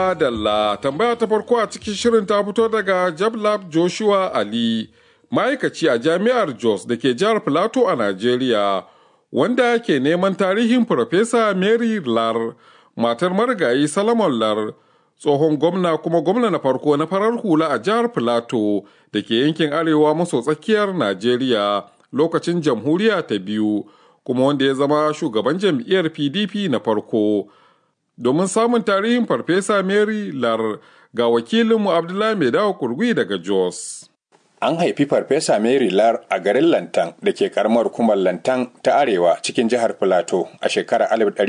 Dalla tambaya ta farko a cikin shirin ta fito daga Jablab Joshua Ali, ma'aikaci a jami'ar Jos da ke jihar Filato a Najeriya, wanda ke neman tarihin Farfesa Mary Lar, matar marigayi Salomon Lar, tsohon gwamna kuma gwamna na farko na farar hula a jihar Filato da ke yankin arewa maso tsakiyar Najeriya lokacin jamhuriya ta biyu, kuma wanda ya zama shugaban jam'iyyar PDP na farko. domin samun tarihin farfesa mary lar ga wakilinmu abdullahi mai dawo kurgui daga jos an haifi farfesa mary lar a garin lantan da ke karamar hukumar lantan ta arewa cikin jihar filato a shekarar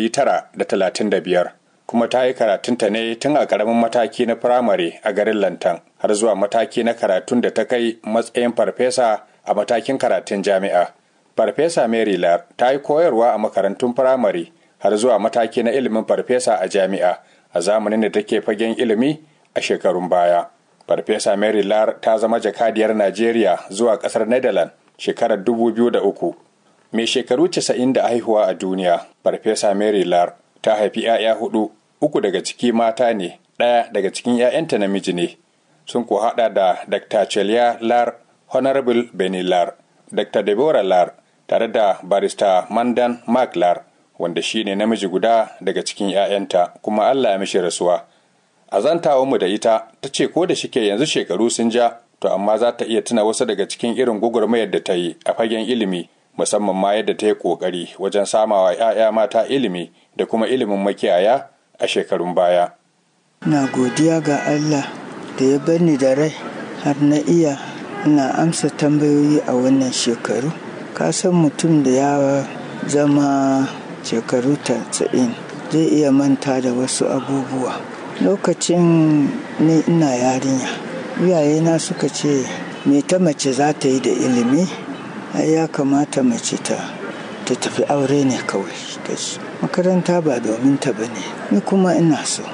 1935 kuma ta yi karatunta ne tun a karamin mataki na firamare a garin lantan har zuwa mataki na karatun da ta kai matsayin farfesa a matakin karatun jami'a farfesa mary lar ta yi koyarwa a makarantun firamare har zuwa mataki na ilimin farfesa a jami'a a zamanin da take fagen ilimi a shekarun baya. Farfesa Mary Lar ta zama jakadiyar Najeriya zuwa kasar Netherlands shekarar 2003. Mai shekaru 90 da haihuwa a duniya, Farfesa Mary Lar ta haifi 'ya'ya hudu, uku daga ciki mata ne, ɗaya daga cikin 'ya'yanta namiji ne. Sun ko haɗa da Dr. Celia Lar, Honorable Benny Lar, Dr. Deborah Lar, tare da barista Mandan Mark Lar, wanda shi ne namiji guda daga cikin 'ya'yanta kuma Allah ya mishi rasuwa. A zantawa mu da ita ta ce ko da shike yanzu shekaru sun ja to amma za ta iya tuna wasu daga cikin irin gwagwarmayar da ta yi a fagen ilimi musamman ma yadda ta yi kokari wajen samawa 'ya'ya mata ilimi da kuma ilimin makiyaya a shekarun baya. Na godiya ga Allah da ya bani da rai har na iya ina amsa tambayoyi a wannan shekaru. Ka san mutum da ya zama shekaru tasa'in zai iya manta da wasu abubuwa lokacin ni ina yarinya iyayena suka ce me ta mace za ta yi da ilimi ya kamata mace ta ta tafi aure ne kawai makaranta ba domin ta ba ne ni kuma ina so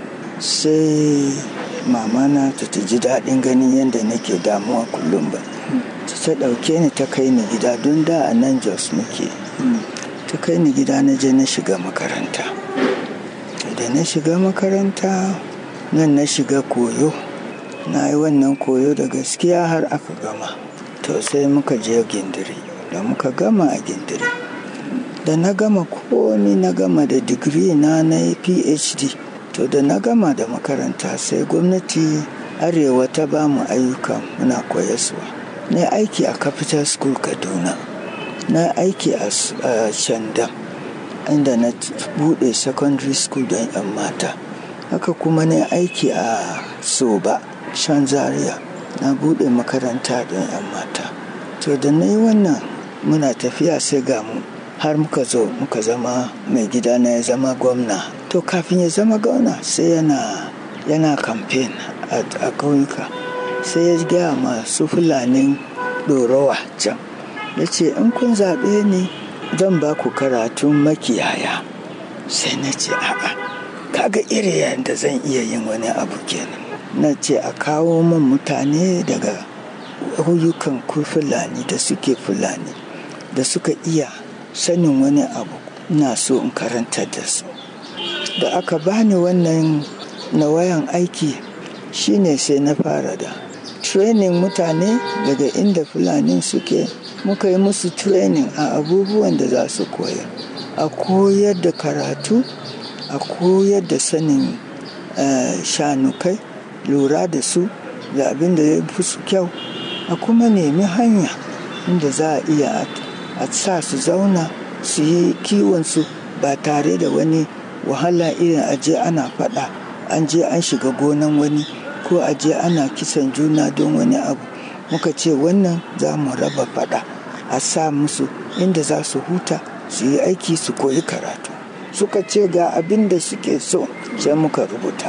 sai mamana ta ta ji daɗin ganin yadda nake damuwa kullum ba ta ɗauke ni ta kai ni gida don da a nan jos muke ta kai ni gida na je na shiga makaranta da na shiga makaranta nan na shiga koyo na yi wannan koyo da gaskiya har aka gama to sai muka je gindiri da muka gama a gindiri da na gama komi na gama da digiri na na phd to da na gama da makaranta sai gwamnati arewa ta ba mu ayyuka muna koyaswa na aiki a capital school kaduna na aiki a shandam inda na bude secondary school don 'yan mata haka kuma na aiki a soba shan zaria na bude makaranta don 'yan mata to da na yi wannan muna tafiya sai ga mu har muka zo muka zama mai gida na ya zama gwamna to kafin ya zama gwamna sai yana yana campaign a ƙauyuka sai ya gaya masu fulanin ɗorowa can ya ce in kun zaɓe ni zan ba ku karatun makiyaya sai na ce a'a kaga iri yadda zan iya yin wani abu kenan na ce a kawo min mutane daga huyukan ku fulani da suke fulani da suka iya sanin wani abu na so in karanta da su da aka bani wannan na wayan aiki shine sai na fara da training mutane daga inda fulani suke muka yi musu training a abubuwan da za su koya a koyar da karatu a koyar da sanin shanukai lura da su da abin da ya fi su kyau a kuma nemi hanya inda za a iya a sa su zauna su yi kiwonsu ba tare da wani wahala irin aje ana faɗa an je an shiga gonan wani ko aje ana kisan juna don wani abu muka ce wannan za mu raba faɗa a sa musu inda za su huta su yi aiki su koyi karatu suka ce ga abin da suke so sai muka rubuta